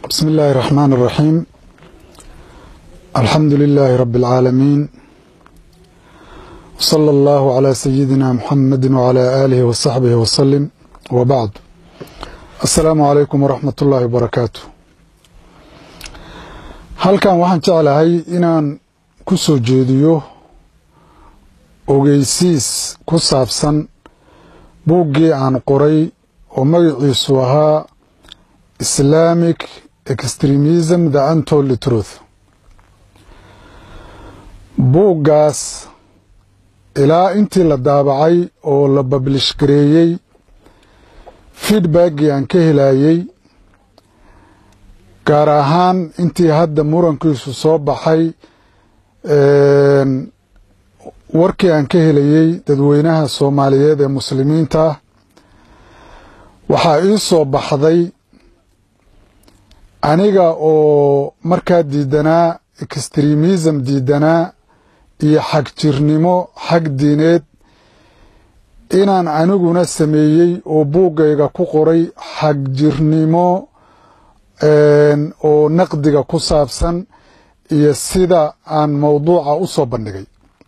بسم الله الرحمن الرحيم الحمد لله رب العالمين وصلى الله على سيدنا محمد وعلى آله وصحبه وسلم وبعد السلام عليكم ورحمة الله وبركاته halkan waxaan jeclahay inaan ku soo jeediyo ogeysiis ku saabsan buuggii aan qoray oo magaciisu ahaa islamic extremism the untold truth buuggaas ilaa intii la daabacay oo la bablish gareeyey feedbackii aan ka helayey gaar ahaan intii hadda murankiisu soo baxay warkii aan ka helayey dadweynaha soomaaliyeed ee muslimiinta waxaa ii soo baxday aniga oo markaa diidanaa extremism diidanaa iyo xag jirnimo xag diineed inaan aniguna sameeyey oo buuggayga ku qoray xag jirnimo oo naqdiga ku saabsan iyo sida aan mowduuca u soo bandhigay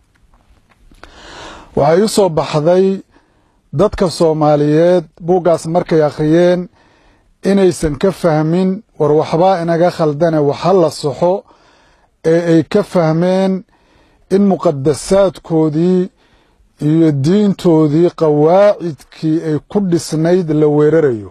waxaa ii soo baxday dadka soomaaliyeed buuggaas markay akhriyeen inaysan ka fahmin war waxbaa inaga khaldane waxa la saxo ee ay ka fahmeen in muqadasaadkoodii iyo diintoodii qawaacidkii ay ku dhisnayd la weerarayo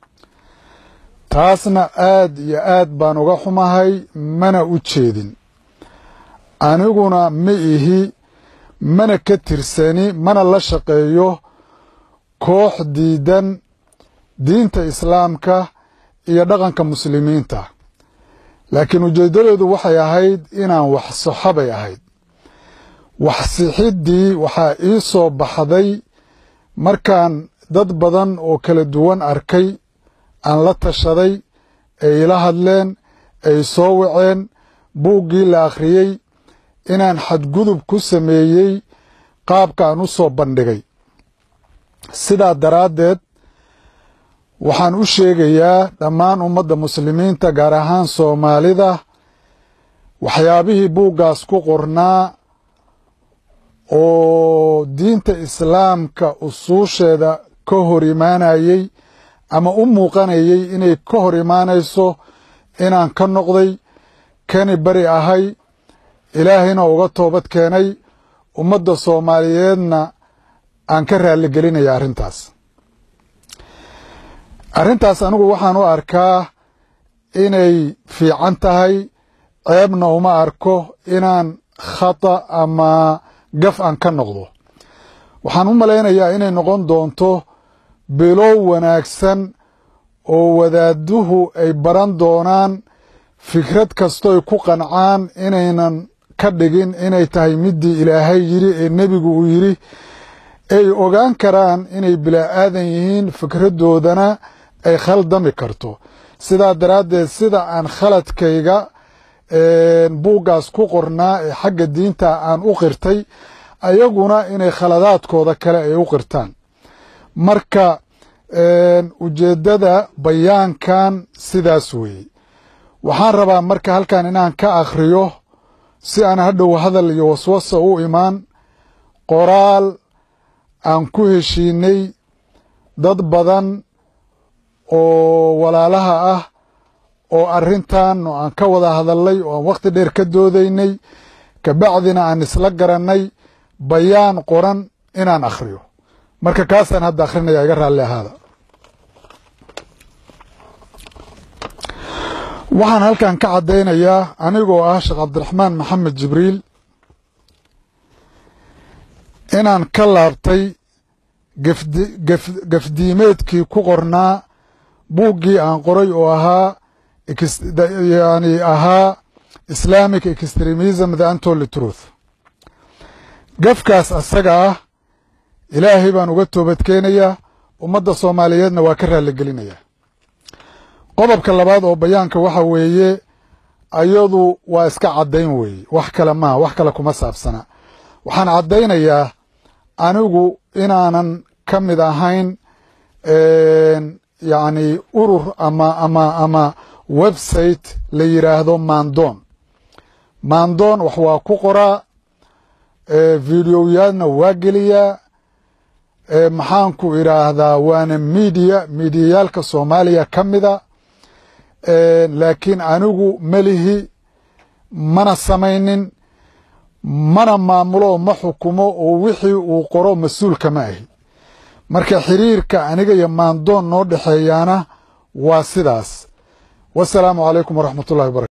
taasna aad iyo aad baan uga xumahay mana u jeedin aniguna ma ihi mana ka tirsani mana la shaqeeyo koox diidan diinta islaamka iyo dhaqanka muslimiinta laakiin ujeeddadoodu waxay ahayd inaan wax saxo bay ahayd wax sixiddii waxaa ii soo baxday markaan dad badan oo kala duwan arkay aan la tashaday ay ila hadleen ay soo waceen buuggii la akhriyey inaan xadgudub ku sameeyey qaabka aan u soo bandhigay sidaa daraaddeed waxaan u sheegayaa dhammaan ummadda muslimiinta gaar ahaan soomaalida waxyaabihii buuggaas ku qornaa oo diinta islaamka usuusheeda ka hor imaanayey ama u muuqanayey inay ka hor imaanayso inaan ka noqday kani bari ahay ilaahayna uga toobad keenay ummadda soomaaliyeedna aan ka raaligelinaya arrintaas arrintaas anigu waxaan u arkaa inay fiican tahay ceebna uma arko inaan khata ama gaf aan ka noqdo waxaan u malaynayaa inay noqon doonto bilow wanaagsan oo wadaaduhu ay baran doonaan fikrad kastoy ku qancaan inaynan ka dhigin inay tahay midii ilaahay yiri ee nebigu uu yiri ay ogaan karaan inay bilaa-aadan yihiin fikradoodana ay khaldami karto sidaa daraaddeed sida aan khaladkayga buuggaas ku qornaa ee xagga diinta aan u qirtay ayaguna inay khaladaadkooda kale ay u qirtaan marka ujeeddada bayaankan sidaas weeye waxaan rabaa marka halkan inaan ka akhriyo si aan hadhow hadal iyo waswasa u imaan qoraal aan ku heshiinay dad badan oo walaalaha ah oo arrintan oo aan ka wada hadalnay oo aan wakhti dheer ka doodaynay kabacdina aan isla garannay bayaan qoran inaan akhriyo marka kaasaan hadda akhrinaya iga raalli ahaada waxaan halkan ka caddaynayaa anigoo ah sheekh cabdiraxmaan maxamed jibriil inaan ka laabtay gafdiimeedkii ku qornaa buuggii aan qoray oo ahaa yani ahaa islamic extremism the untold truth gafkaas asaga ah ilaahay baan uga toobadkeenayaa ummadda soomaaliyeedna waa ka raaligelinayaa qodobka labaad oo bayaanka waxa weeye ayadu waa iska caddayn weeye wax kale maa wax kale kuma saabsana waxaan caddaynayaa anigu inaanan ka mid ahayn yacni urur ama ama ama website la yidhaahdo maandoon maandoon wax waa ku qoraa videoyaadna waa geliyaa maxaanku idhaahdaa waana miidiya miidiyayaalka soomaaliya ka mida laakiin anigu melihi mana samaynin mana maamulo ma xukumo oo wixii uu qoro mas-uulka ma ahi marka xiriirka aniga iyo maandoon noo dhexeeyaana waa sidaas wasalaamu calaykum waraxmat ullahi wabarakatu